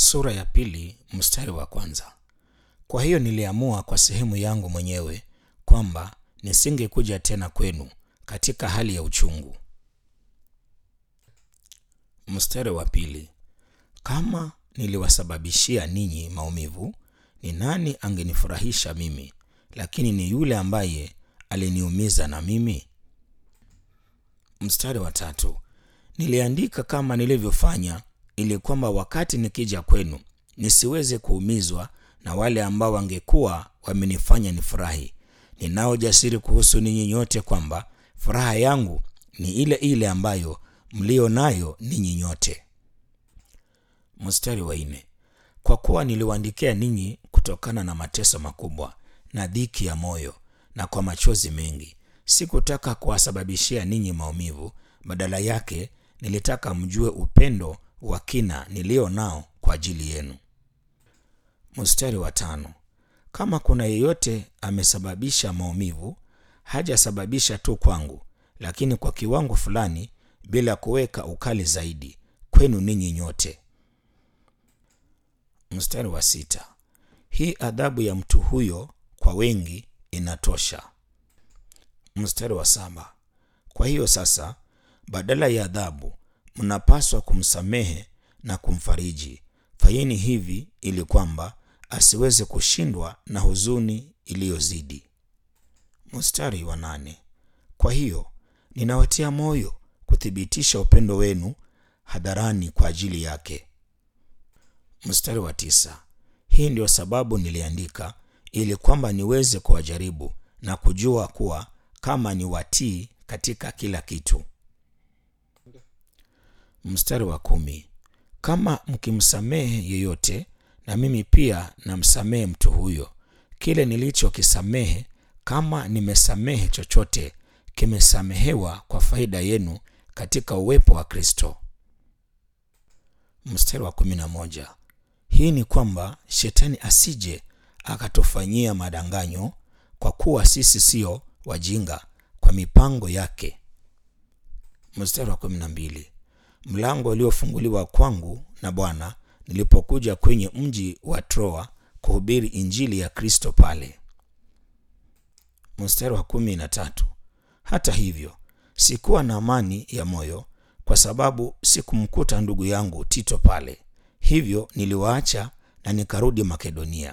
Sura ya pili mstari wa kwanza. Kwa hiyo niliamua kwa sehemu yangu mwenyewe kwamba nisingekuja tena kwenu katika hali ya uchungu. Mstari wa pili. Kama niliwasababishia ninyi maumivu, ni nani angenifurahisha mimi? Lakini ni yule ambaye aliniumiza na mimi. Mstari wa tatu. Niliandika kama nilivyofanya, ili kwamba wakati nikija kwenu nisiweze kuumizwa na wale ambao wangekuwa wamenifanya nifurahi. Ninao jasiri kuhusu ninyi nyote kwamba furaha yangu ni ile ile ambayo mlio nayo ninyi nyote. Mstari wa nne. Kwa kuwa niliwaandikia ninyi kutokana na mateso makubwa na dhiki ya moyo na kwa machozi mengi, sikutaka kuwasababishia ninyi maumivu. Badala yake nilitaka mjue upendo wa kina nilio nao kwa ajili yenu. Mstari wa tano. Kama kuna yeyote amesababisha maumivu, hajasababisha tu kwangu, lakini kwa kiwango fulani, bila kuweka ukali zaidi kwenu ninyi nyote. Mstari wa sita. Hii adhabu ya mtu huyo kwa wengi inatosha. Mstari wa saba. Kwa hiyo sasa, badala ya adhabu, mnapaswa kumsamehe na kumfariji. Fanyeni hivi ili kwamba asiweze kushindwa na huzuni iliyozidi. Mstari wa nane. Kwa hiyo ninawatia moyo kuthibitisha upendo wenu hadharani kwa ajili yake. Mstari wa tisa. Hii ndio sababu niliandika, ili kwamba niweze kuwajaribu na kujua kuwa kama ni watii katika kila kitu. Mstari wa kumi. Kama mkimsamehe yeyote, na mimi pia namsamehe mtu huyo. Kile nilichokisamehe, kama nimesamehe chochote, kimesamehewa kwa faida yenu katika uwepo wa Kristo. Mstari wa kumi na moja. Hii ni kwamba shetani asije akatufanyia madanganyo, kwa kuwa sisi sio wajinga kwa mipango yake. Mstari wa kumi na mbili. Mlango uliofunguliwa kwangu na Bwana nilipokuja kwenye mji wa Troa kuhubiri injili ya Kristo pale. Mstari wa kumi na tatu. Hata hivyo sikuwa na amani ya moyo kwa sababu sikumkuta ndugu yangu Tito pale, hivyo niliwaacha na nikarudi Makedonia.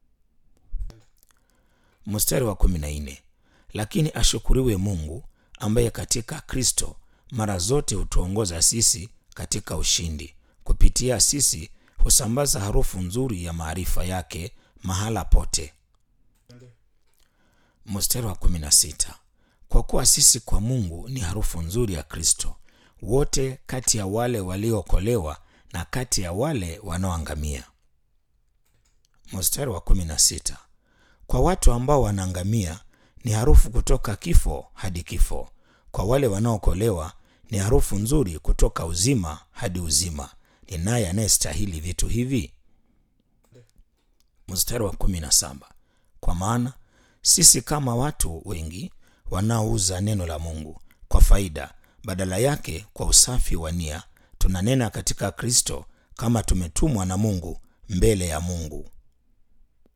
Mstari wa kumi na nne. Lakini ashukuriwe Mungu ambaye katika Kristo mara zote hutuongoza sisi katika ushindi. Kupitia sisi husambaza harufu nzuri ya maarifa yake mahala pote. Mstari wa kumi na sita. Kwa kuwa sisi kwa Mungu ni harufu nzuri ya Kristo, wote kati ya wale waliookolewa na kati ya wale wanaoangamia. Mstari wa kumi na sita. Kwa watu ambao wanaangamia ni harufu kutoka kifo hadi kifo, kwa wale wanaookolewa ni harufu nzuri kutoka uzima hadi uzima. Ni naye anayestahili vitu hivi. Mstari wa kumi na saba. Kwa maana sisi kama watu wengi wanaouza neno la Mungu kwa faida, badala yake kwa usafi wa nia tunanena katika Kristo kama tumetumwa na Mungu mbele ya Mungu.